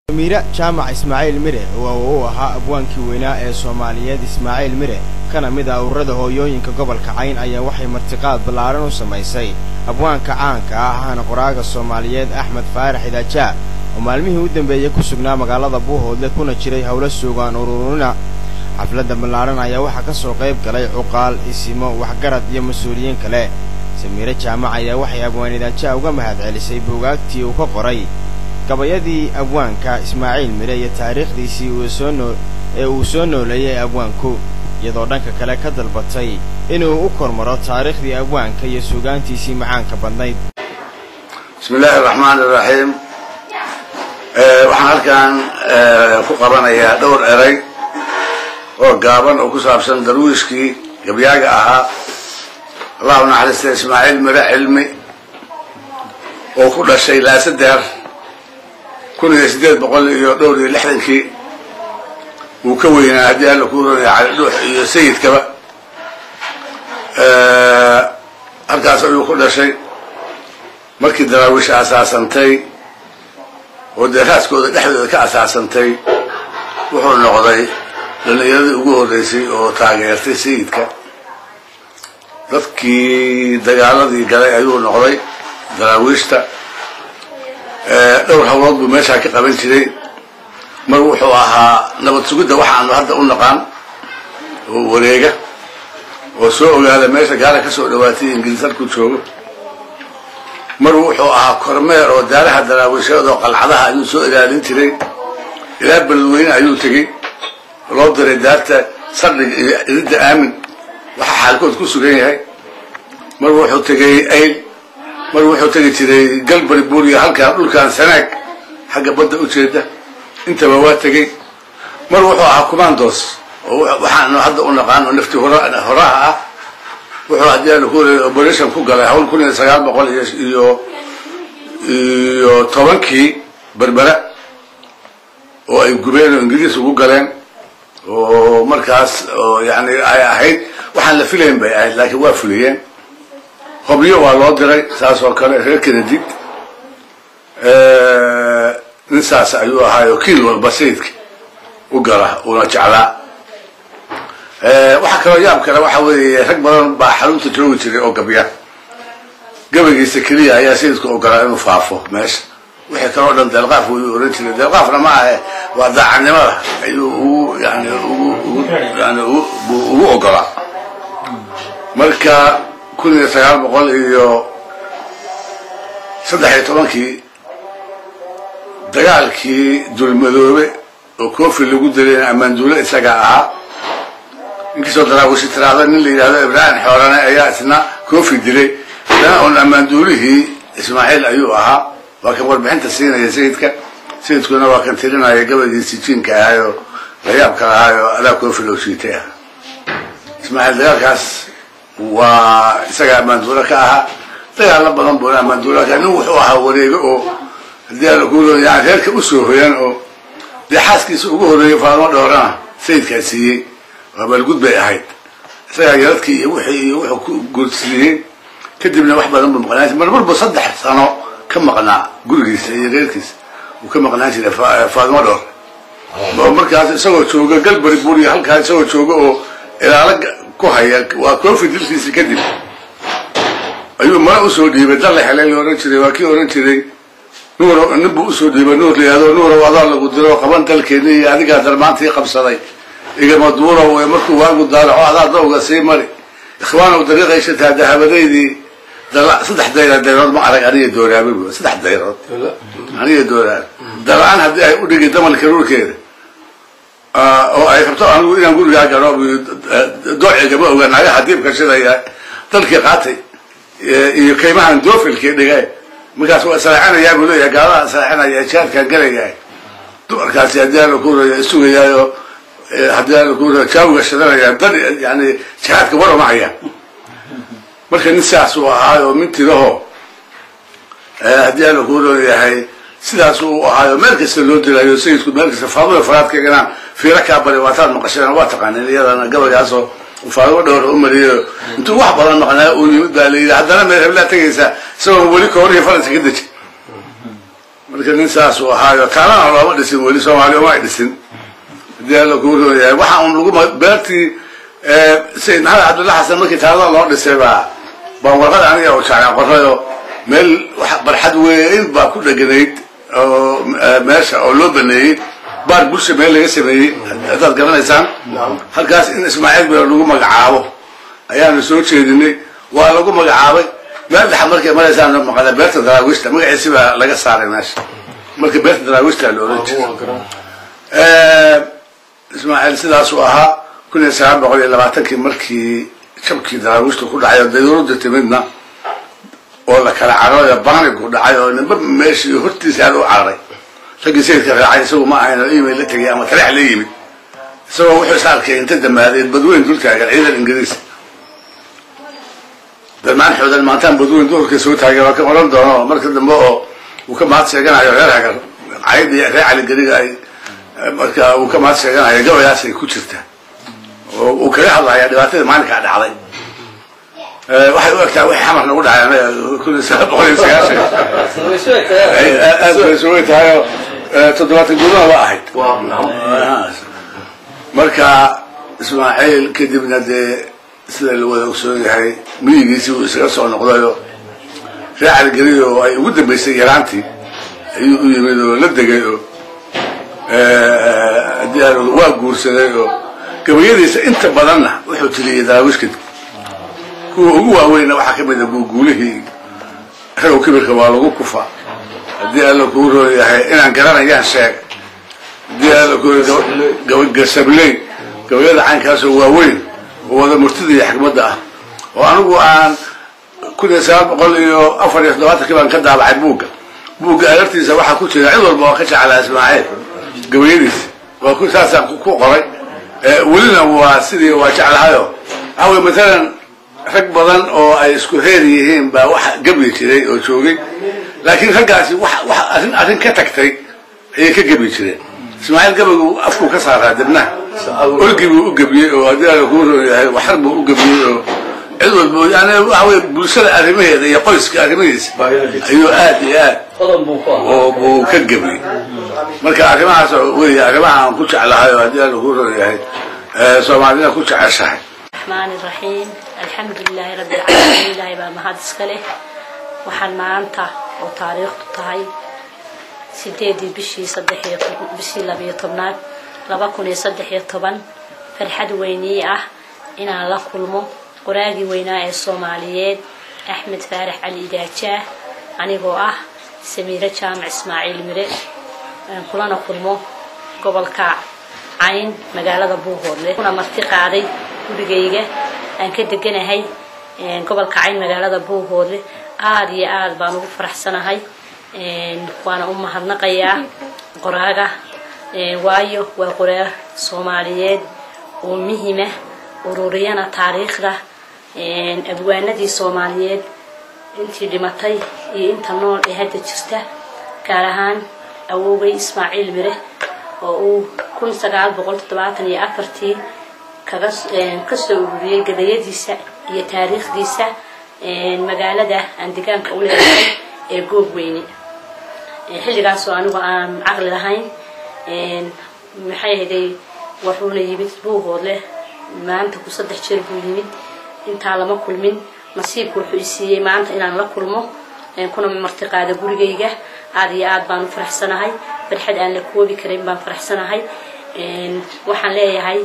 miire jaamac ismaaciil mire oo uu ahaa abwaankii weynaa ee soomaaliyeed ismaaciil mire kana mid ah ururada hooyooyinka gobolka cayn ayaa waxay martiqaad ballaaran u samaysay abwaanka caanka ah ahana qoraaga soomaaliyeed axmed faarax idaajaa oo maalmihii u dambeeyey ku sugnaa magaalada buuhoodle kuna jiray howlo suugaan ururina xafladda ballaaran ayaa waxaa ka soo qayb galay cuqaal isimo waxgarad iyo mas-uuliyiin kale samiire jaamac ayaa waxay abwaan idaajaa uga mahad celisay buugaagtii uu ka qoray gabayadii abwaanka ismaaciil mire iyo taariikhdiisii uu soo noo ee uu soo nooleeyey abwaanku iyadoo dhanka kale ka dalbatay inuu u kormaro taariikhdii abwaanka iyo suugaantiisii macaanka badnayd bismi illaahi araxmaan iraxiim waxaan halkan ku qabanayaa dhowr eray oo gaaban oo ku saabsan darwiishkii gabyaaga ahaa allahu naxariista ismaaciil mire cilmi oo ku dhashay laasadeer kun iyo siddeed boqol iyo dhowr iyo lixdankii wuu ka weynaa haddii alla ku ronaya cali dhuux iyo sayidkaba halkaas ayuu ku dhashay markii daraawiisha asaasantay oo dee raaskooda dhexdooda ka asaasantay wuxuu noqday dhallinyaradii ugu horreysay oo taageertay sayidka dadkii dagaaladii galay ayuu noqday daraawiishta dhowr hawlood buu meeshaa ka qaban jiray mar wuxuu ahaa nabad sugidda waxaanu hadda u naqaan oo wareega oo soo ogaada meesha gaala ka soo dhawaatay ingiliis halkuu joogo mar wuxuu ahaa kormeer oo daaraha daraawiisheed oo qalcadaha ayuu soo ilaalin jiray ilaa beledweyne ayuu tegey loo diray daarta sardhiga iyo ididda aamin waxaa xaalkood ku sugan yahay mar wuxuu tegey ayl mar wuxuu tegi jiray galbari buuriya halkaan dhulkaan sanaag xagga badda u jeeda intaba waa tegey mar wuxuu ahaa commandos oo waxaanu hadda u naqaano nafti horaha ah wuxuu haddii aanu ku operation ku galay hawl kun iyo sagaal boqol iyo iyo tobankii berbera oo ay gubeen oo ingiriis ugu galeen oo markaas oo yani ay ahayd waxaan la filayn bay ahayd laakiin waa fuliyeen hobyo waa loo diray saas oo kale reer kenedid nin saas ayuu ahaayo kiil walba sayidka u gala una jeclaa waxaa kaloo yaab kale waxa weeye rag badan baa xarunta joogi jiray oo gabya gabaygiisa keliya ayaa sayidka ogolaa inuu faafo meesha wixii kaloo dhan deelqaaf wuu oran jiray deelqaafna ma ahe waa daacadnimada ayuu ugu yani ugu yani ugu ogolaa marka kun iyo sagaal boqol iyo saddex iyo tobankii dagaalkii dulmadoobe oo kofi lagu dilayna ammaanduule isagaa ahaa inkiisoo daraawishi tiraahda nin la yidhahdo ibraahim xoorane ayaa isna kofi dilay dana un ammaanduulihii ismaaciil ayuu ahaa waa kan warbixinta siinaya sayidka sayidkuna waa kan tirinaya gabaygiisi jiinka ahaayo layaabka ahaayo adaa kofi loo shiitay ah ismaaciil dagaalkaas waa isagaa ammaanduule ka ahaa dagaalla badan buuna ammaanduule ka nin wuxuu ahaa wareego oo haddii ala ku yani reerka usoo hoyan oo dee xaaskiisa ugu horreeyay faadmo dhowrana sayidkaa siiyey waa baalgud bay ahayd isagaa yaradkii iyo wixii iyo wuxuu ku guursiiyey kadibna wax badan buu maqnaan jiray marmarbu saddex sano ka maqnaa gurigiisa iyo reerkiisa uu ka maqnaan jiray faadmo dhowr oo markaas isagoo jooga galbari buriya halkaa isagoo jooga oo ilaalo ku haya waa kofi dilkiisi kadib ayuu mara usoo dhiibay dalla helay la ohan jiray waa kii ohan jiray nuur nin buu usoo dhiibay nuur layihahdo nuurow adaa lagu diro qaban dalkeeni iyo adigaa darmaantii qabsaday igama duurow ee markuu waagu daalaco adaa dawga sii mari ikhwaanow dariiqaysataa dahabadaydii saddex dayra dayrood ma arag aniga dooraabe bu saddex dayrood aniga dooraabe dala-aan haddii ay u dhigi damalka ruurkeeda oo ay rabto anigu inaan gurigaa garo doocigama oga nagaha diibka shidaya dalkii qaatay iyo kaymahan doofilkii dhigay markaas waa israacinayaa buu leeyahay gaalaha israacinaya jihaadkaan gelayahay dumarkaasi haddii aala ku raya isugayaayo haddii aala ku raya jaawiga shidanaya dan yani jihaadka waramacaya marka nin sidaas uu ahaayo mintiraho haddii aala ku royahay sidaas uu ahaayo meel kasta loo dilayo sayidku meel kasta faadada faraadkaygana fiiro kaa bari waataad maqasheen waa taqaanin iyadana gabaygaasoo faadimo dhowra u mariyo intuu wax badan maqnaa uu yimid baa la yidhi haddana meel heblaa tegaysaa isagoo weli kooriyo faransa ka deji marka nin saasuu ahaayo kaalana looma dhisin weli soomaaliya uma ay dhisin hadii alla kuu rooyahay waxa un lagu beertii sayid maxamed cabdulla xasan markii taalada loo dhisay baa baan warqad aniga u jeclaan qorayo meel barxad weyn baa ku dheganayd oo meesha oo loo baneeyey baar bulsha meel laga sameeyey haddaad garanaysaan halkaas in ismaaciil beer lagu magacaabo ayaanu soo jeedinay waa lagu magacaabay meel dhexa markay maraysaan maqala beerta daraawiishta magaciisi baa laga saaray meesha marka beerta daraawiishta la oran jiray ismaaciil sidaasuu ahaa kun iyo sagaal boqol iyo labaatankii markii jabkii daraawiishta ku dhacay oo dayuurada timidna oo la kala cararay oo baanigu dhacay oo ninba meeshii hortiisa aad u cararay raggii sayidka raacay isagu ma ahayn oo email la tegay ama taleex la yimid isagoo wuxuu is arkay inta damaadeed badweyn dul taagan ciidan ingiriis dalmaan xoodan maantaan badweyn duhurka soo taagay waa ka oran doono marka dambe oo uu ka mahad sheeganayo reer hagar cayadii reer caligeliga ay marka uu ka mahad sheeganayo gabayaasay ku jirta oo uu kaga hadlaya dhibaatada maalinkaa dhacday waxay u egtaa wixii xamar nagu dhacay anaga kun iyo sagaal boqol iyo sagaashan aad bay isugu tahay oo toddobaatan gudaha waa ahayd marka ismaaciil kadibna dee sida la wada ogsoon yahay miyigiisii uu isaga soo noqdayo reer caligeliya oo ay ugu dambaysay yaraantii ayuu u yimid oo la degay oo waa guursaday oo gabayadiisa inta badanna wuxuu tiriyey daraawiishka kuwa ugu waaweynna waxaa ka mid a guuguulihii ragow kibirka waa lagu kufa haddii alla kuu roon yahay inaan garanayaan sheeg haddii alla ku gasabley gabayada caynkaasoo waaweyn oo wada murtida iyo xikmadda ah oo anigu aan kun iyo sagaal boqol iyo afar iyo toddobaatankii baan ka daabacay buugga buugga alartiisa waxaa ku jira cid walba oo ka jeclaa ismaaciil gabayadiisa waa ku saasaan ku qoray welina waa sidii waa jeclahayo waxaa wey matalan rag badan oo ay isku heer yihiin baa wax gebli jiray oo joogay laakiin raggaasi wax wax arrin arrin ka tagtay ayay ka gebli jireen ismaaciil gabaygu afkuu ka saaraa debnaha olgii buu u gebiyey oo haddii ala kuu roon yahay waxar buu u gebiyey oo cid walba yani waxa wey bulshada arrimaheeda iyo qoyska arrimahiisa ayuu aad iyo aad oo buu ka gebiyey marka arrimahaas wey arrimaha aan ku jeclahay oo haddii ala kuu roon yahay soomaalida ku jeceshahay الرحمن الرحيم الحمد لله رب العالمين إلهي بقى مهد اسكاله waxaan maanta oo taariikhdu tahay sideedii bishii saddexiyo bishii labiyo tobnaad laba kun iyo saddex iyo toban farxad weynii ah inaan la kulmo qoraagii weynaa ee soomaaliyeed axmed faarax cali idaajaah anigoo ah samiiro jaamac ismaaciil mire kulana kulmo gobolka cayn magaalada buuhoodle kuna marti qaaday gurigayga aan ka deganahay gobolka cayn magaalada buuhoodle aada iyo aada baan ugu faraxsanahay waana u mahadnaqayaa qoraaga waayo waa qoraa soomaaliyeed oo muhima ururiyana taariikhda abwaanadii soomaaliyeed intii dhimatay iyo inta nool ee hadda jirta gaar ahaan awowgay ismaaciil mire oo uu kun sagaal boqol toddobaatan iyo afartii kaga kasoo ururiyey gabayadiisa iyo taariikhdiisa magaalada aan degaanka u leedahay ee goob weyne xilligaasoo anigu aan caqli lahayn maxay ahaday wuxuuna yimid buuhoodle maanta ku saddex jeer buu yimid intaa lama kulmin nasiibku wuxuu isiiyey maanta inaan la kulmo kuna martiqaada gurigayga aada iyo aad baan u faraxsanahay farxad aan la koobi karin baan faraxsanahay waxaan leeyahay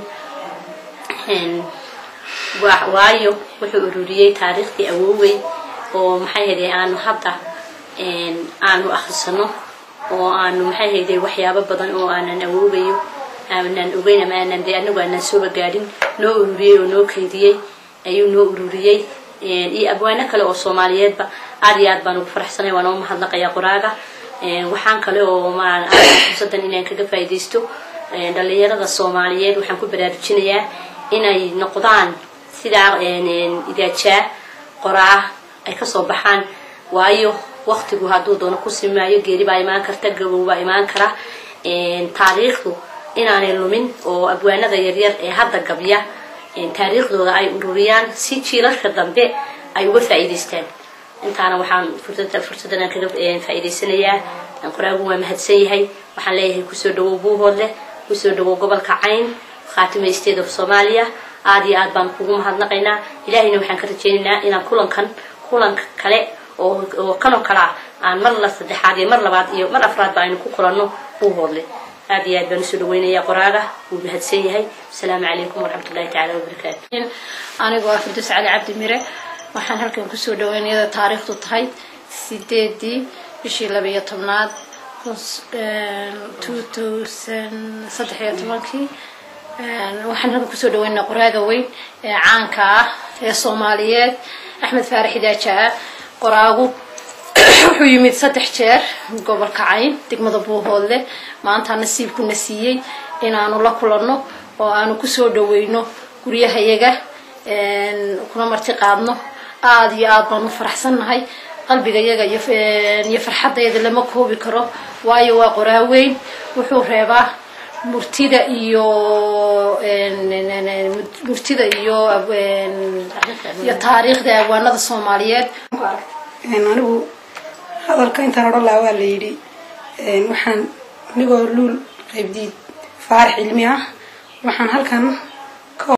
waayo wuxuu ururiyey taariikhdii awoowey oo maxay hayday aanu hadda aanu akhrisano oo aanu maxay hayday waxyaabo badan oo aanan awoogayo aanan ogeyn ama aanan dee anagu aanan sooba gaadhin noo ururiyey oo noo kaydiyey ayuu noo ururiyey iyo abwaano kale oo soomaaliyeedba aad iyo aad baan ugu faraxsanay waan oo mahadnaqayaa qoraaga waxaan kale oo maan fursadan inaan kaga faa'iidaysto dhalinyarada soomaaliyeed waxaan ku baraarujinayaa inay noqdaan sidaa idaajaa qoraa ay kasoo baxaan waayo waktigu hadduu doono ku simaayo geeri baa imaan karta gabow baa imaan kara taariikhdu inaanay lumin oo abwaanada yaryar ee hadda gabya taariikhdooda ay ururiyaan si jiilasha dambe ay uga faa'iidaystaan intaana waxaan fursadan kaga faa'iidaysanayaa qoraagu waa mahadsan yahay waxaan leeyahay kusoo dhawow buuhoodleh kusoo dhawow gobolka cayn khaatima state of soomaaliya aada iyo aad baan kugu mahadnaqaynaa ilaahayna waxaan ka rajaynaynaa inaan kulankan kulanka kale oo oo kanoo kale ah aan mar la saddexaad iyo mar labaad iyo mar afraadba aynu ku kulanno buuhoodle aada iyo aad baan usoo dhaweynaya qoraaga wuu mahadsan yahay asalaamu calaykum waraxmatullahi tacaala wabarakaatu anigoo ah firdaws cali cabdi mire waxaan halkan kusoo dhaweynayada taariikhdu tahay sideedii bishii labaiyo tobnaad two thousand saddex iyo tobankii waxaan halkan kusoo dhaweynaa qoraaga weyn ee caanka ah ee soomaaliyeed axmed faarax idaajaa qoraagu wuxuu yimid saddex jeer gobolka cayn degmada buuhoodle maanta nasiibkuna siiyey inaanu la kulanno oo aanu kusoo dhaweyno guryahayaga kuna marti qaadno aada iyo aada baanu faraxsannahay qalbigayaga iyo farxaddayada lama koobi karo waayo waa qoraaweyn wuxuu reebaa murtida iyo murtida iyo iyo taariikhda abwaanada soomaaliyeed anigu hadalka intaan odhan lahaa waa la yidhi waxaan anigoo luul qaybdiid faarax cilmi ah waxaan halkan